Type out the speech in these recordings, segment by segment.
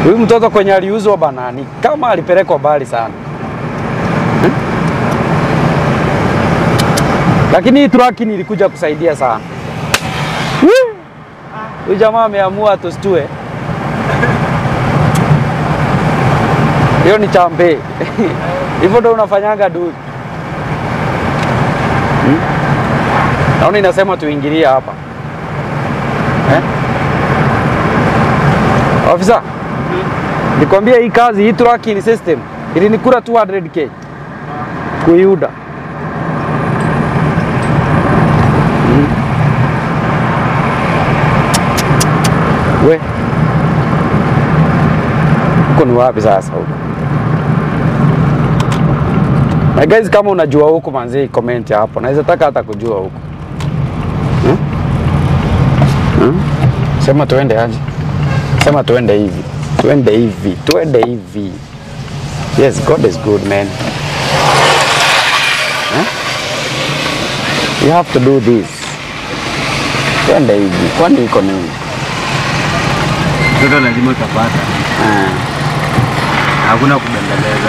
Huyu mtoto kwenye aliuzwa bana, ni kama alipelekwa mbali sana hmm? Lakini hii truck nilikuja kusaidia sana. Woo! Huyu jamaa ameamua tustue. Hiyo ni chambe. Hivyo ndo unafanyanga du. Hmm? Naona inasema tuingilie hapa. Eh? Ofisa, nikwambia hii kazi hii tracking system ilinikula 200k kuiuda. Mm. We huko ni wapi sasa huko? Na guys, kama unajua huko manzi, comment hapo, naweza taka hata kujua huko hmm? Hmm? Sema tuende aje? Sema tuende hivi, tuende hivi, tuende hivi. Yes, God is good man. Huh? You have to do this. Tuende hivi, kwani iko nini? Mtoto lazima utapata, Ah. hakuna kubembeleza.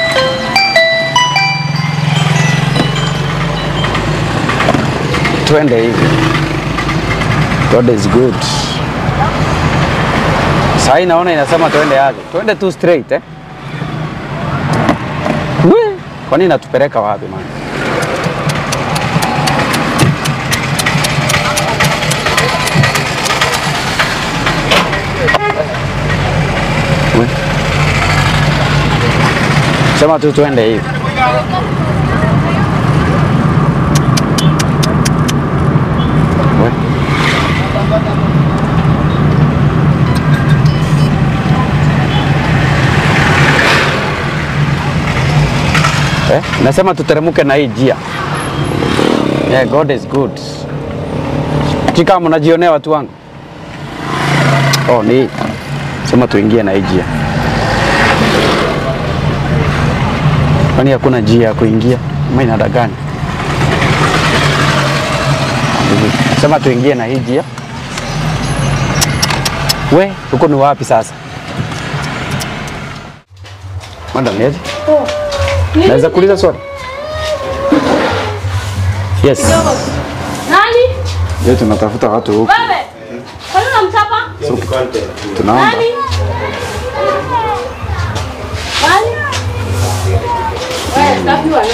Tuende hivi. God is good. Sasa hii naona inasema tuende aje? Tuende tu straight eh? We, kwani inatupeleka wapi man? We. Sema tu tuende hivi. We. Eh? Nasema tuteremuke na hii njia. Yeah, God is good. Chika mnajionea watu wangu. Oh, ni hii. Sema tuingie na hii njia. Kwani hakuna njia ya kuingia? Ama inada gani? Hivi. Sema tuingie na hii njia. We, huko ni wapi sasa? Madam, niaje? Naweza kuuliza swali? Yes. Nani? Leo tunatafuta watu huku. Wewe. Kwani unamchapa? Tunaomba. Nani? Nani? Wewe, sitaki wana.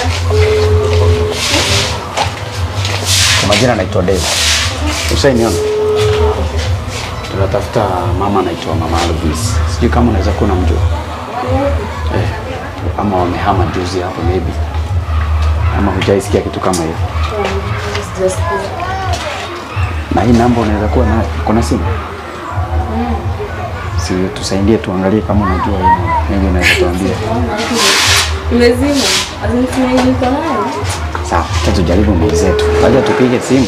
Kwa majina naitwa Dave. Ushainiona? Tunatafuta mama anaitwa Mama Alvis. Sijui kama unaweza kuwa unamjua. Eh, ama wamehama juzi hapo maybe. Ama hujaisikia kitu kama hiyo. Na hii namba unaweza kuwa nayo. Kuna simu? Si tusaidie tuangalie kama unajua hii namba. Maybe unaweza tuambia. Umezima. Azimtumia niko nayo. Sawa, acha tujaribu mbili zetu. Wacha tupige simu.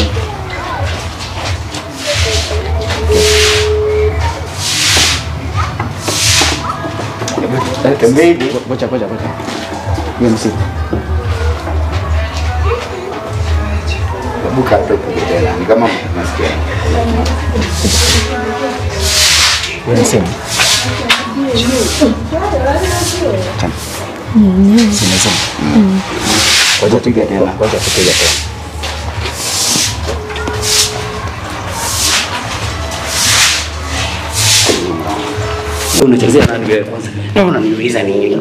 Ngoja ngoja ngoja. Hiyo ni simu. Hebu kaa hapo tena, ni kama nasikia. Hiyo ni simu. Tena. Simu simu. Ngoja tupige tena. Ngoja tupige tena. Unachezea nani wewe kwanza? Na unaniuliza nini?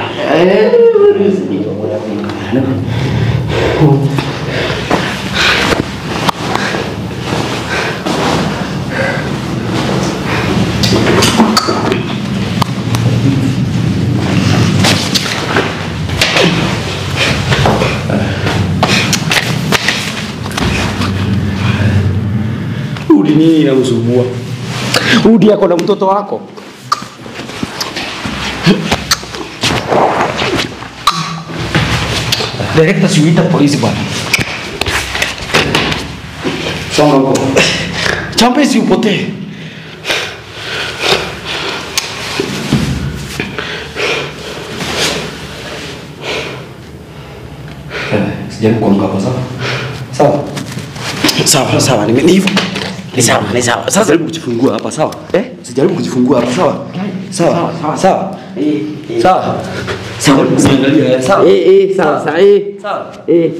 Udi nini inakusumbua? Udi yako na mtoto wako. Direkta siuita polisi bwana. Songa huko. Chambe si upotee. Sijaribu kuamka hapo sawa? Sawa. Sawa, sawa, ni ni hivyo. Ni sawa, ni sawa. Sasa jaribu kujifungua hapa sawa? Eh? Sijaribu kujifungua hapa sawa? Sawa. Sawa. Eh, eh. Sawa. Sawa. Usiangalie sawa. Eh, eh, sawa sawa. Eh. Sawa. Eh.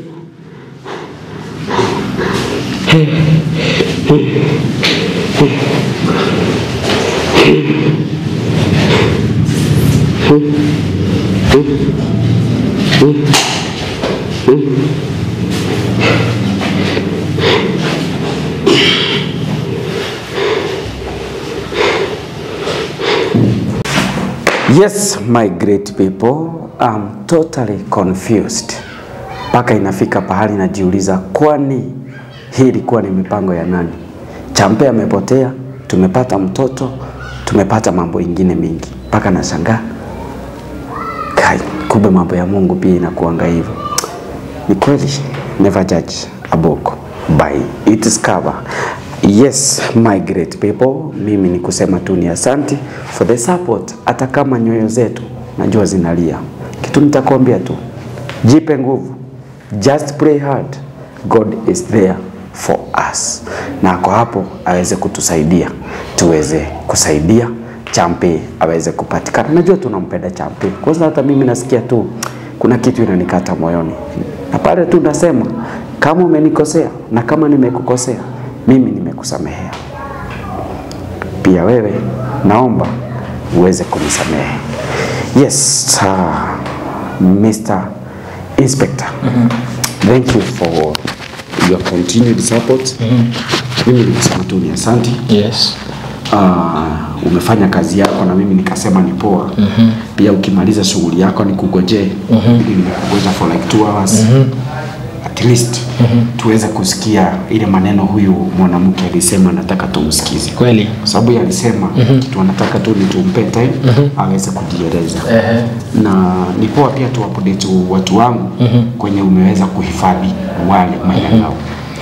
Yes, my great people, I'm totally confused. Mpaka inafika pahali najiuliza, kwani hii ilikuwa ni mipango ya nani? Champe amepotea, tumepata mtoto, tumepata mambo ingine mingi, mpaka nashangaa kai, kumbe mambo ya Mungu pia inakuanga hivyo. Ni kweli, never judge a book by its cover. Yes, my great people, mimi ni kusema tu ni asante for the support, hata kama nyoyo zetu najua zinalia. Kitu nitakwambia tu, jipe nguvu, just pray hard, God is there for us, na ako hapo aweze kutusaidia tuweze kusaidia Champe aweze kupatikana. Najua tunampenda Champe, kwanza hata mimi nasikia tu kuna kitu inanikata moyoni, na pale tu nasema kama umenikosea na kama nimekukosea mimi nimekusamehea. Pia wewe naomba uweze kunisamehe. Yes, uh, Mr. Inspector. Thank you for your continued support. Mimi nilisema tu ni asante. Yes. uh, umefanya kazi yako na mimi nikasema ni poa mm-hmm. pia ukimaliza shughuli yako nikugojee mm-hmm. ili nimekugoja for like two hours mm-hmm. at least mm-hmm. tuweze kusikia ile maneno huyu mwanamke alisema nataka tumsikize Kweli. kwa sababu yeye alisema mm-hmm. kitu anataka tu ni tumpe time mm-hmm. aweze kujieleza Ehe. na ni poa pia tu update watu wangu mm-hmm. kwenye umeweza kuhifadhi wale maeneo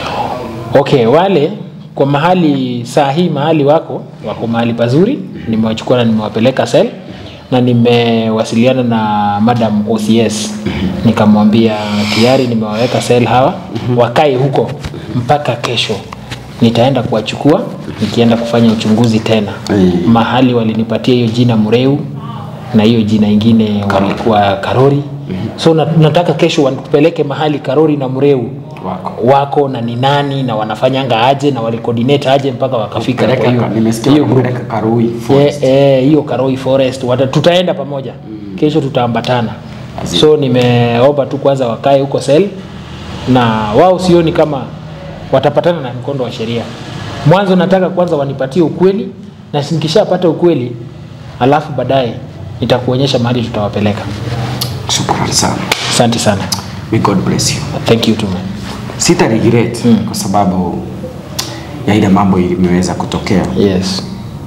Okay, wale kwa mahali saa hii mahali wako wako mahali pazuri, nimewachukua na nimewapeleka sel na nimewasiliana na madam OCS nikamwambia tayari nimewaweka sel hawa wakae huko mpaka kesho. Nitaenda kuwachukua nikienda kufanya uchunguzi tena Mm. mahali walinipatia hiyo jina Mureu na hiyo jina ingine walikuwa Karori. So na- nataka kesho wanipeleke mahali Karori na Mureu wako wako na ni nani na wanafanyanga aje na walicoordinate aje mpaka wakafika kwa Peleka hiyo ka- nimesikia hiyo group. wanapeleka Karui Eh, Forest. eh, hiyo Karoi Forest wata, tutaenda pamoja kesho tutaambatana Azim. so nimeomba tu kwanza wakae huko sel na wao sioni kama watapatana na mkondo wa sheria mwanzo nataka kwanza wanipatie ukweli na nikishapata ukweli alafu baadaye nitakuonyesha mahali tutawapeleka Shukrani sana. asante sana May God bless you. thank you too man. Sita regret mm. kwa sababu ya ile mambo imeweza kutokea, yes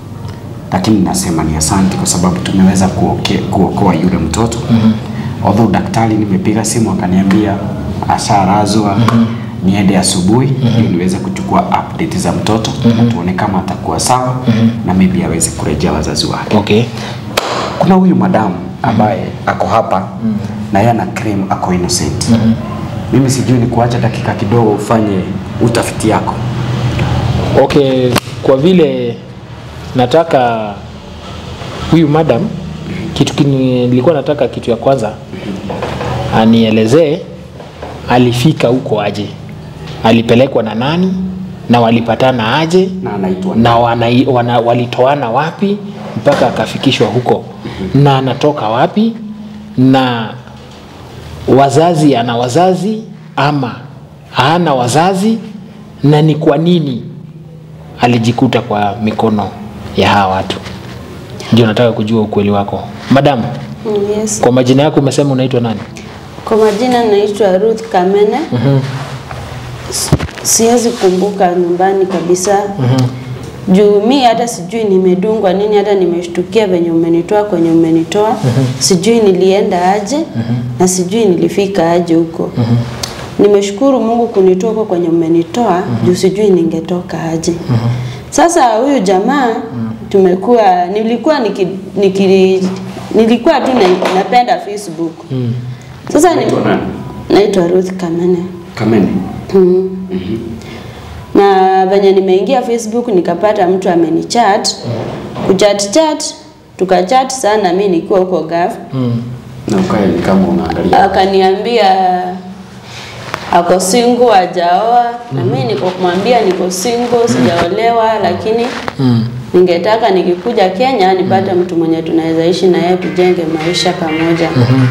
lakini nasema ni asante kwa sababu tumeweza kuoke- kuokoa yule mtoto mm -hmm. Although daktari nimepiga simu akaniambia asharazwa mm -hmm. niende asubuhi mm -hmm. ili niweze kuchukua update za mtoto mm -hmm. tuone kama atakuwa sawa mm -hmm. na maybe aweze kurejea wazazi wake. okay Kuna huyu madamu ambaye ako hapa mm. na yeye ana claim ako innocent. Mm Mimi sijui ni kuacha dakika kidogo ufanye utafiti yako. Okay, kwa vile nataka huyu madam kitu kini, nilikuwa nataka kitu ya kwanza anielezee alifika huko aje, alipelekwa na nani na walipatana aje Na anaitwa na wana, wana, walitoana wapi mpaka akafikishwa huko na anatoka wapi na wazazi ana wazazi ama hana wazazi na ni kwa nini alijikuta kwa mikono ya hawa watu ndio nataka kujua ukweli wako madamu Mm, Yes. kwa majina yako umesema unaitwa nani Kwa majina naitwa Ruth Kamene. S- Siwezi kumbuka nyumbani kabisa. Juu mi hata sijui nimedungwa nini, hata nimeshtukia venye umenitoa kwenye umenitoa. Sijui nilienda aje na sijui nilifika aje huko. Nimeshukuru Mungu kunitoa huko kwenye umenitoa juu sijui ningetoka aje. Sasa huyu jamaa tumekuwa nilikuwa niki, niki, nilikuwa tu na, napenda Facebook. Sasa ni, Unaitwa nani? naitwa Ruth Kamene. Kamene. Mm. na venye nimeingia Facebook nikapata mtu amenichat kuchat chat tukachat sana mi nikiwa huko gaf Mm. Na ukae ni kama unaangalia. akaniambia ako single hajaoa na mimi niko kumwambia niko single sijaolewa lakini Mm. ningetaka nikikuja Kenya nipate mtu mwenye tunaweza ishi na yeye tujenge maisha pamoja.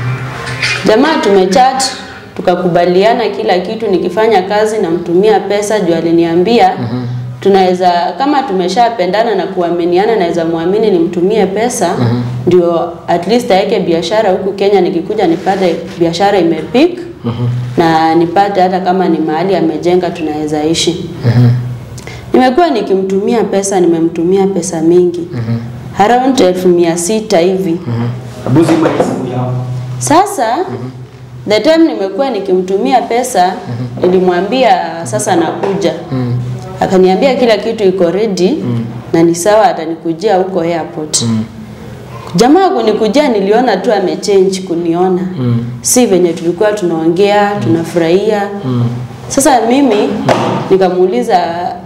Jamaa tumechat tukakubaliana kila kitu, nikifanya kazi namtumia pesa juu aliniambia tunaweza kama tumeshapendana na kuaminiana, naweza muamini nimtumie pesa ndio at least aweke biashara huku Kenya, nikikuja nipate biashara imepik na nipate hata kama ni mahali amejenga tunaweza ishi. Nimekuwa nikimtumia pesa, nimemtumia pesa mingi around elfu mia sita hivi. Hebu zima hii simu yako. Sasa the time nimekuwa nikimtumia pesa, nilimwambia sasa nakuja. Akaniambia kila kitu iko ready na ni sawa, atanikujia huko airport. Jamaa kunikujia, niliona tu amechange kuniona, si venye tulikuwa tunaongea tunafurahia. Sasa mimi nikamuuliza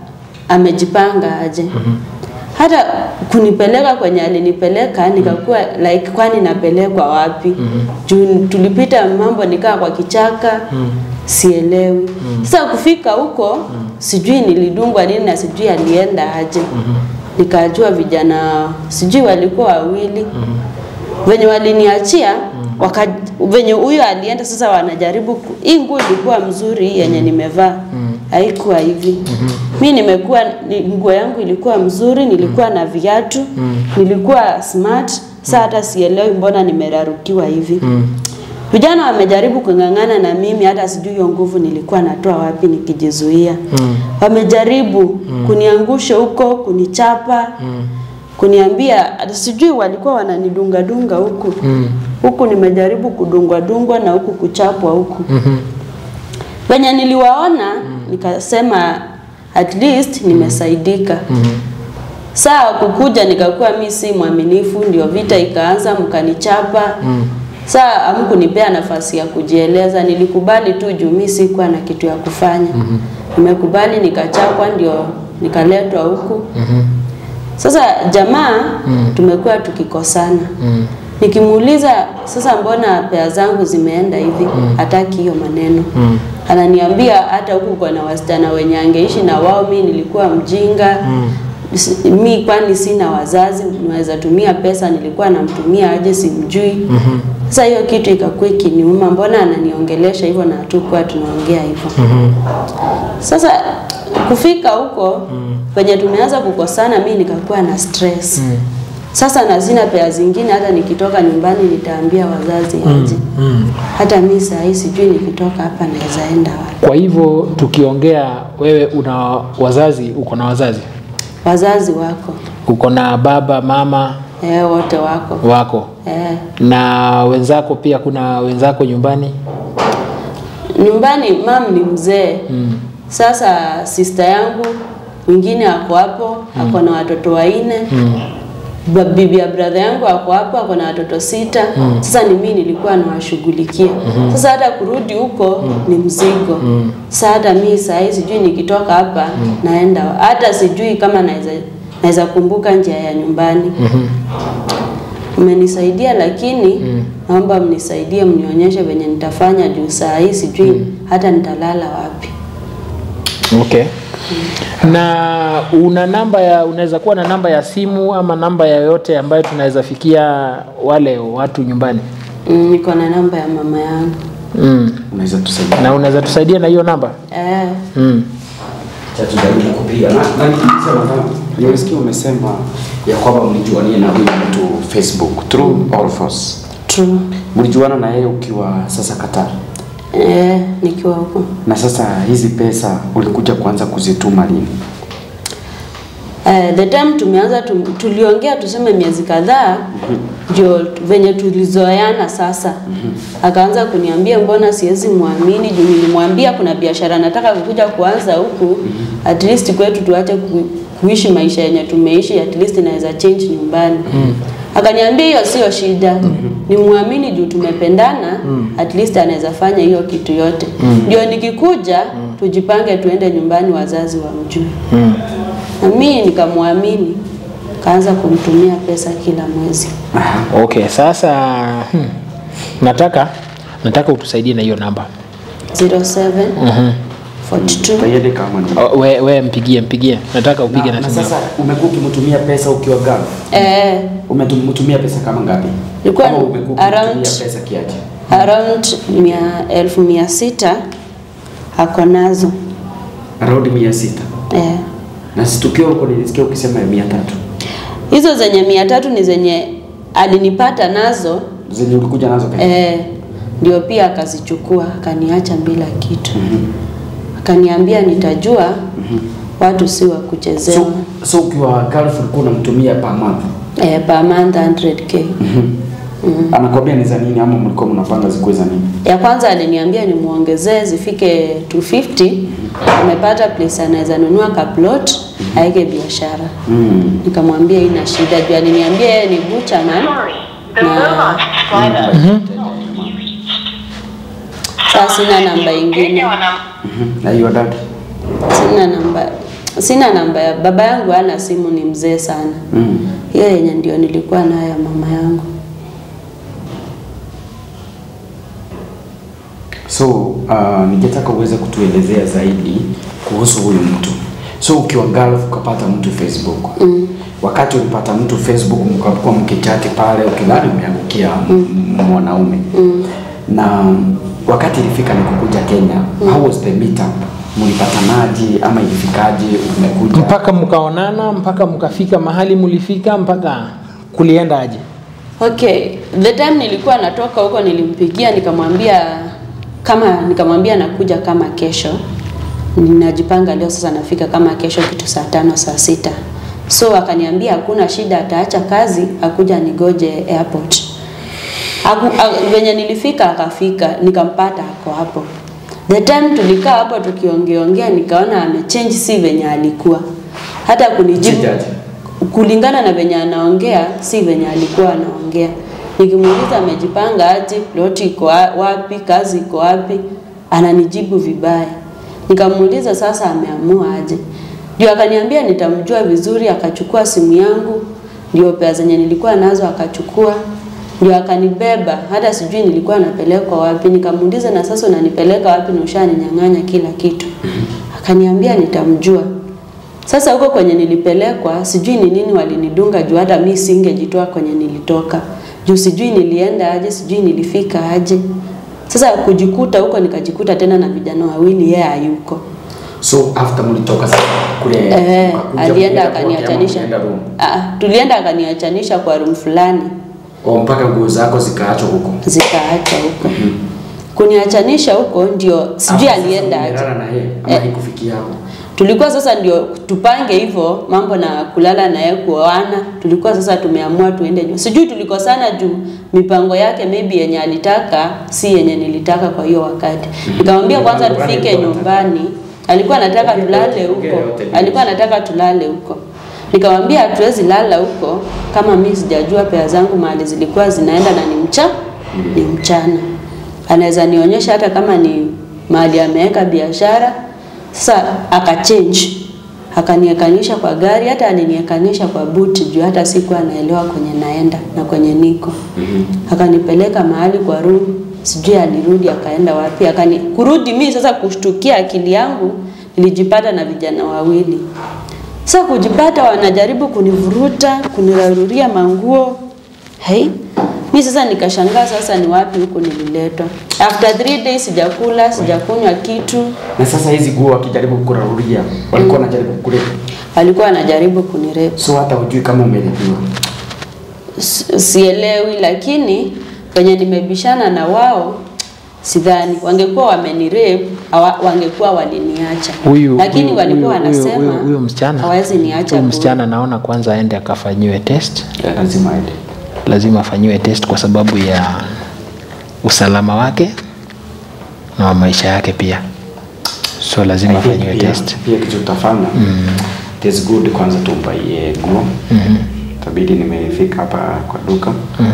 amejipanga aje hata kunipeleka kwenye alinipeleka nikakuwa like kwani napelekwa wapi juu tulipita mambo nikaa kwa kichaka sielewi sasa kufika huko sijui nilidungwa nini na sijui alienda aje nikajua vijana sijui walikuwa wawili venye waliniachia waka, venye huyo alienda sasa wanajaribu ku- hii nguo ilikuwa mzuri hii yenye nimevaa haikuwa hivi mi nimekuwa ni, nguo yangu ilikuwa mzuri nilikuwa na viatu nilikuwa smart saa hata sielewi mbona nimerarukiwa hivi vijana wamejaribu kung'ang'ana na mimi hata sijui hiyo nguvu nilikuwa natoa wapi nikijizuia wamejaribu kuniangusha huko kunichapa kuniambia hata sijui walikuwa wananidungadunga huku huku nimejaribu kudungwa dungwa na huku kuchapwa huku venye niliwaona nikasema at least nimesaidika saa kukuja nikakuwa mi si mwaminifu ndio vita ikaanza mkanichapa saa amkunipea nafasi ya kujieleza nilikubali tu juu mi sikuwa na kitu ya kufanya nimekubali nikachapwa ndio nikaletwa huku sasa jamaa tumekuwa tukikosana nikimuuliza sasa mbona pea zangu zimeenda hivi hataki hiyo maneno ananiambia hata huku kuna wasichana wenye angeishi na wao mi nilikuwa mjinga Si- mi kwani sina wazazi naweza tumia pesa nilikuwa namtumia aje simjui sasa hiyo kitu ikakuwa ikiniuma mbona ananiongelesha hivyo na hatukuwa tunaongea hivyo sasa kufika huko penye tumeanza kukosana mi nikakuwa na stress sasa na sina pea zingine hata nikitoka nyumbani nitaambia wazazi aje hata mi sahii sijui nikitoka hapa naweza enda wapi Kwa hivyo tukiongea, wewe una wazazi, uko na wazazi, wazazi wako uko na baba mama eh, wote wako wako eh. na wenzako pia, kuna wenzako nyumbani? nyumbani mam ni mzee Mm. sasa sister yangu mwingine ako hapo ako na watoto wanne Ba- bibi ya brother yangu ako hapo ako na watoto sita sasa ni mimi nilikuwa nawashughulikia sasa hata kurudi huko ni mzigo sasa hata mimi sahii sijui nikitoka hapa naenda hata sijui kama naweza naweza kumbuka njia ya nyumbani umenisaidia lakini naomba mnisaidie mnionyeshe venye nitafanya juu saa hii sijui hata nitalala wapi Okay. Na una namba ya unaweza kuwa na namba ya simu ama namba yoyote ambayo tunaweza fikia wale watu nyumbani? Mm, niko na namba ya mama yangu Mm. Unaweza tusaidia. Na unaweza tusaidia na hiyo namba? eh, Mm. Cha tujaribu kupiga. Na na nilisema kama Nimesikia umesema ya kwamba mlijuania na huyu mtu Facebook true or false. true Mlijuana na yeye ukiwa sasa Qatar. eh, nikiwa huko Na sasa hizi pesa ulikuja kuanza kuzituma lini? eh, the time tumeanza tum, tuliongea tuseme miezi kadhaa ndio venye tulizoeana sasa akaanza kuniambia mbona siwezi muamini juu nilimwambia kuna biashara nataka kukuja kuanza huku at least kwetu tuache ku, kuishi maisha yenye tumeishi at least naweza change nyumbani akaniambia hiyo sio shida ni muamini juu tumependana at least anaweza fanya hiyo kitu yote ndio nikikuja tujipange tuende nyumbani, wazazi wamjue. Mm. Na mimi nikamwamini, kaanza kumtumia pesa kila mwezi. Okay, sasa hmm, nataka nataka utusaidie na hiyo namba. 07 42 Tayari kama ni. Oh, we, we mpigie mpigie, nataka upige Na, na, na simu sasa yako. umekuwa ukimtumia pesa ukiwa Gulf. eh, Umetumia pesa kama ngapi? Ilikuwa Kama umekuwa around- ukimtumia pesa kiaje? around mia, elfu mia sita ako nazo Around 600. eh. Na si tukiwa huko nilisikia ukisema ya 300. Hizo zenye mia tatu ni zenye alinipata nazo Zenye ulikuja nazo pesa. eh, ndio pia akazichukua akaniacha bila kitu akaniambia nitajua watu si wa kuchezewa So, so ukiwa Gulf ulikuwa unamtumia per month. eh, per month 100k Anakwambia ni za nini ama mlikuwa mnapanga zikuwe za nini? ya kwanza aliniambia nimuongezee zifike 250 amepata place anaweza nunua kaplot aeke biashara Mm. nikamwambia ina shida juu aliniambia yeye ni butcherman na saa sina namba ingine Mhm. Na hiyo dad. sina namba sina namba ya baba yangu hana simu ni mzee sana Mm. hiyo yenye ndio nilikuwa nayo ya mama yangu So uh, ningetaka uweze kutuelezea zaidi kuhusu huyu mtu. So ukiwa Gulf ukapata mtu Facebook. Mm. Wakati ulipata mtu Facebook mkakuwa mkichati pale ukidhani umeangukia mm. mwanaume. Mm. Na wakati ilifika ni kukuja Kenya, mm. how was the meetup? Mlipatanaje ama ilifikaje umekuja? Mpaka mkaonana, mpaka mkafika mahali mlifika, mpaka kulienda aje? Okay, the time nilikuwa natoka huko nilimpigia nikamwambia kama nikamwambia nakuja kama kesho. Ninajipanga leo sasa nafika kama kesho kitu saa tano saa sita. So akaniambia hakuna shida ataacha kazi akuja nigoje airport. Aku, a, venye nilifika akafika nikampata ako hapo. The time tulikaa hapo tukiongeongea nikaona amechange si venye alikuwa. Hata kunijibu Change kulingana na venye anaongea si venye alikuwa anaongea. Nikimuuliza amejipanga aje, ploti iko wa- wapi, kazi iko wapi, ananijibu vibaya. Nikamuuliza sasa ameamua aje, ndio akaniambia nitamjua vizuri. Akachukua simu yangu, ndio pesa zenye nilikuwa nazo akachukua, ndio akanibeba, hata sijui nilikuwa napelekwa wapi. Nikamuuliza na sasa unanipeleka wapi na ushaninyang'anya kila kitu? Akaniambia nitamjua. Sasa huko kwenye nilipelekwa, sijui ni nini walinidunga juu hata mi singejitoa kwenye nilitoka. Juu sijui nilienda aje, sijui nilifika aje. Sasa kujikuta huko nikajikuta tena na vijana wawili yeye hayuko. So after mlitoka sasa kule Eh, mkakuja alienda kuenda kwake ama akaniachanisha. mlienda room? Ah, tulienda akaniachanisha kwa room fulani O, mpaka nguo zako zikaachwa huko. zikaacha huko. Kuniachanisha huko ndio sijui Hapo sasa alienda aje. umelala na yeye ama Eh. haikufikia hapo? tulikuwa sasa ndio tupange hivyo mambo na kulala na yeye kuoana. Tulikuwa sasa tumeamua tuende juu, sijui tulikosana juu mipango yake maybe yenye alitaka si yenye nilitaka kwa hiyo wakati. Nikamwambia kwanza Mipango gani tufike alikuwa anataka? nyumbani, alikuwa anataka Ongea tulale yote, ongea huko, yote, alikuwa anataka tulale huko. Nikamwambia hatuwezi lala huko kama mimi sijajua pea zangu mahali zilikuwa zinaenda na ni mcha ni mchana. Anaweza nionyesha hata kama ni mahali ameweka biashara. Sasa akachange akaniekanisha kwa gari, hata aliniekanisha kwa buti juu hata sikuwa naelewa kwenye naenda na kwenye niko. Akanipeleka mahali kwa room, sijui alirudi akaenda wapi. Akani kurudi mimi sasa kushtukia akili yangu nilijipata na vijana wawili. Sasa kujipata wanajaribu kunivuruta, kuniraruria manguo. Hey, mi sasa nikashangaa sasa ni wapi huku nililetwa. After three days sijakula, sijakunywa kitu. Na sasa hizi nguo wakijaribu kukurarudia walikuwa wanajaribu kukulepa. Walikuwa wanajaribu kunirepu. So hata hujui kama umelepiwa. Si- Sielewi, lakini kwenye nimebishana na wao sidhani wangekuwa wamenirepu hawa- wangekuwa waliniacha, Huyu lakini huyu- walikuwa huyu- huyu- wanasema huyu- huyu msichana hawezi niacha huyu bure. msichana naona kwanza aende akafanyiwe test, Yeah, lazima aende. lazima afanyiwe test kwa sababu ya usalama wake na wa maisha yake pia, so lazima I think afanyiwe pia- test. Pia kitu utafanya it is good kwanza tumpaie nguo. Tabidi nimefika hapa kwa duka.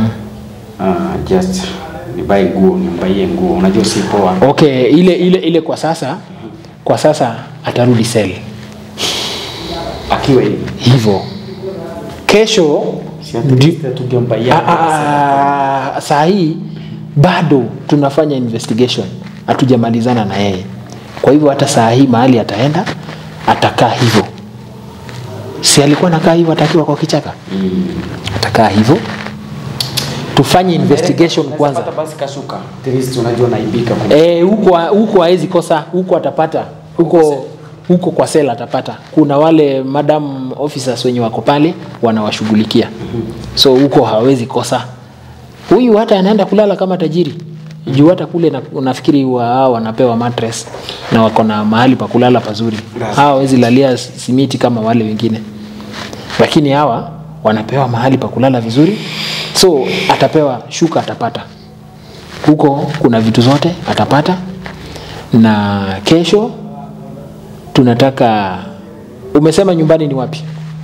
Uh, just nibai nguo, nimbaie nguo. Unajua si poa. Okay, ile ile ile kwa sasa kwa sasa atarudi sel akiwa hivi hivyo kesho Si at ndi- least tungempa yeye Ah, ah, ah, saa hii bado tunafanya investigation hatujamalizana na yeye kwa hivyo hata saa hii mahali ataenda atakaa hivyo si alikuwa nakaa hivyo atakiwa kwa kichaka atakaa hivyo tufanye investigation kwanza Pata basi kashuka. At least unajua naibika kwa Eh, huko huko hawezi kosa, huko atapata huko huko kwa sela atapata. Kuna wale madam officers wenye wako pale wanawashughulikia, so huko hawezi kosa. Huyu hata anaenda kulala kama tajiri juu hata kule na, nafikiri wa, hao wanapewa mattress na wako na mahali pa kulala pazuri. Hawa hawezi lalia simiti kama wale wengine, lakini hawa wanapewa mahali pa kulala vizuri, so atapewa shuka, atapata huko kuna vitu zote atapata na kesho tunataka umesema nyumbani ni wapi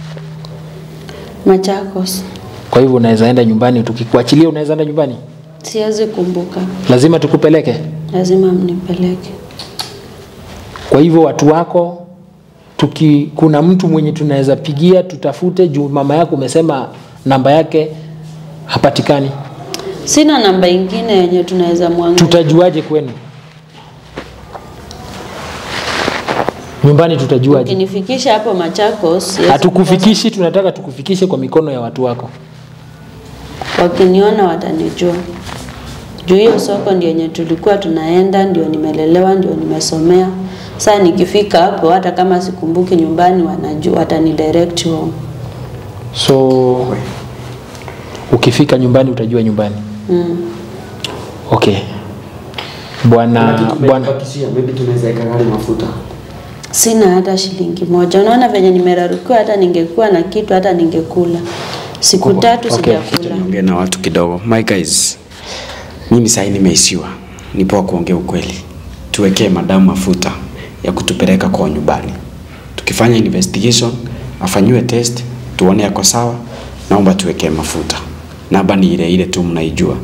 Machakos. kwa hivyo unaweza enda nyumbani tukikuachilia unaweza enda nyumbani Siwezi kumbuka, lazima tukupeleke lazima mnipeleke. kwa hivyo watu wako tuki, kuna mtu mwenye tunaweza pigia tutafute juu mama yako umesema namba yake hapatikani Sina namba ingine yenye tunaweza mwangalia. tutajuaje kwenu nyumbani tutajuaje Ukinifikisha hapo Machakos, siwezi hatukufikishi tunataka tukufikishe kwa mikono ya watu wako kukosa. Wakiniona watanijua. Juu hiyo soko ndio yenye tulikuwa tunaenda, ndio nimelelewa, ndio nimesomea. Sasa nikifika hapo, hata kama sikumbuki nyumbani, wanajua, watani direct home. so ukifika nyumbani utajua nyumbani Mm. okay bwana bwana Tumebakishia, maybe tunaweza weka gari mafuta. Sina hata shilingi moja. Unaona venye nimerarukiwa, hata ningekuwa na kitu, hata ningekula. Siku tatu Okay. sijakula. Niongee na watu kidogo. My guys, mimi sasa nimeishiwa. Ni poa kuongea ukweli. Tuwekee madamu mafuta ya kutupeleka kwa nyumbani. Tukifanya investigation, afanyiwe test, tuone yako sawa. Naomba tuwekee mafuta. Namba ni ile ile tu mnaijua.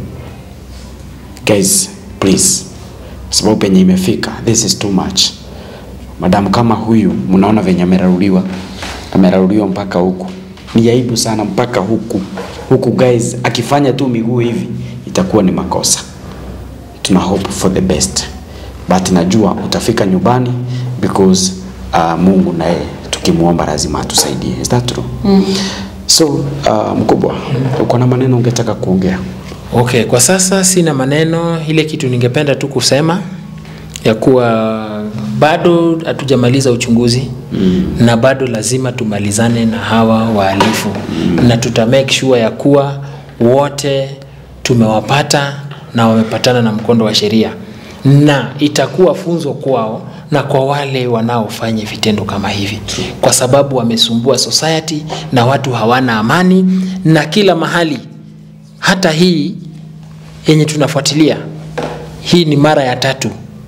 Guys, please. Sababu penye imefika, this is too much. Madamu kama huyu mnaona venye ameraruliwa, ameraruliwa mpaka huku. Ni aibu sana mpaka huku. Huku guys, akifanya tu miguu hivi itakuwa ni makosa. Tuna hope for the best. But najua utafika nyumbani because uh, Mungu naye tukimuomba lazima atusaidie. Is that true? Mm. So, uh, mkubwa, uko na maneno ungetaka kuongea? okay kwa sasa sina maneno ile kitu ningependa tu kusema ya kuwa bado hatujamaliza uchunguzi mm. na bado lazima tumalizane na hawa wahalifu mm. na tuta make sure ya kuwa wote tumewapata na wamepatana na mkondo wa sheria na itakuwa funzo kwao na kwa wale wanaofanya vitendo kama hivi kwa sababu wamesumbua society na watu hawana amani na kila mahali hata hii yenye tunafuatilia hii ni mara ya tatu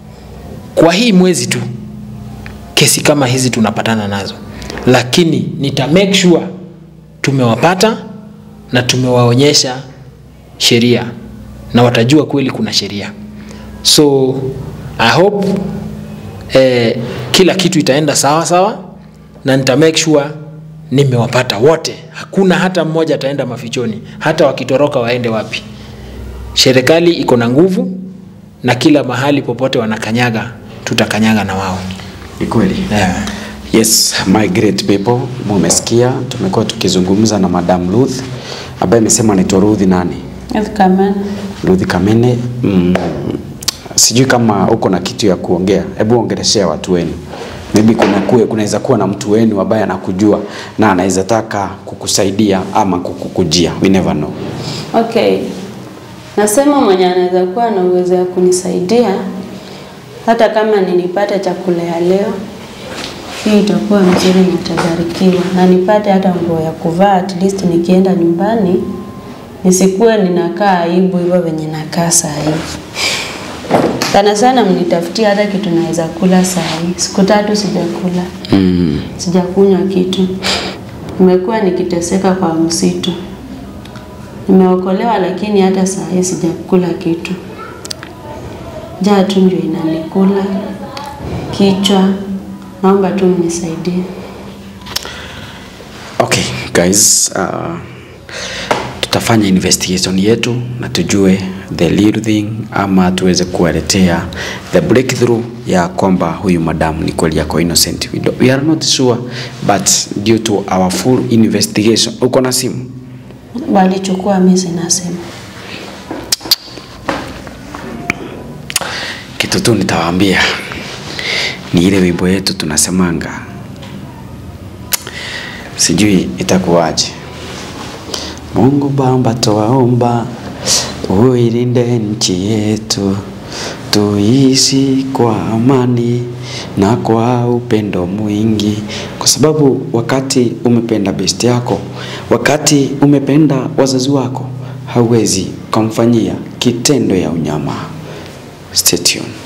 kwa hii mwezi tu kesi kama hizi tunapatana nazo lakini nita make sure tumewapata na tumewaonyesha sheria na watajua kweli kuna sheria so i hope eh, kila kitu itaenda sawa sawa na nita make sure nimewapata wote hakuna hata mmoja ataenda mafichoni hata wakitoroka waende wapi serikali iko na nguvu na kila mahali popote wanakanyaga tutakanyaga na wao Ni kweli. yeah. Yes, my great people, mumesikia tumekuwa tukizungumza na Madam Ruth ambaye amesema anaitwa Ruth nani? Kama Ruth Kamene. Mm, sijui kama uko na kitu ya kuongea, hebu ongeleshea watu wenu. Maybe kuna kuwe, kunaweza kuwa na mtu wenu ambaye anakujua na anaweza taka kukusaidia ama kukukujia. We never know. Okay, nasema mwenye anaweza kuwa na uwezo ya kunisaidia hata kama ninipate chakula ya leo, hii itakuwa mzuri, nitabarikiwa na nipate hata nguo ya kuvaa, at least nikienda nyumbani nisikuwe ninakaa aibu hivyo venye nakaa saa hii. Sana sana mnitafutie hata kitu naweza kula saa hii. Siku tatu sijakula, Mm. sijakunywa kitu, nimekuwa nikiteseka kwa msitu. Nimeokolewa lakini hata saa hii sijakula kitu. Njaa tu ndio inanikula. kichwa. Naomba tu mnisaidie. Okay, guys, uh, tutafanya investigation yetu na tujue the real thing ama tuweze kuwaletea the breakthrough ya kwamba huyu madam ni kweli yako innocent. We, do, we are not sure but due to our full investigation. Uko na simu? Walichukua mimi sina simu. Kitu tu nitawaambia ni ile wimbo yetu tunasemanga, sijui itakuwaje. Mungu Baba, twaomba uilinde nchi yetu, tuishi kwa amani na kwa upendo mwingi, kwa sababu wakati umependa best yako, wakati umependa wazazi wako, hauwezi kumfanyia kitendo ya unyama. Stay tuned.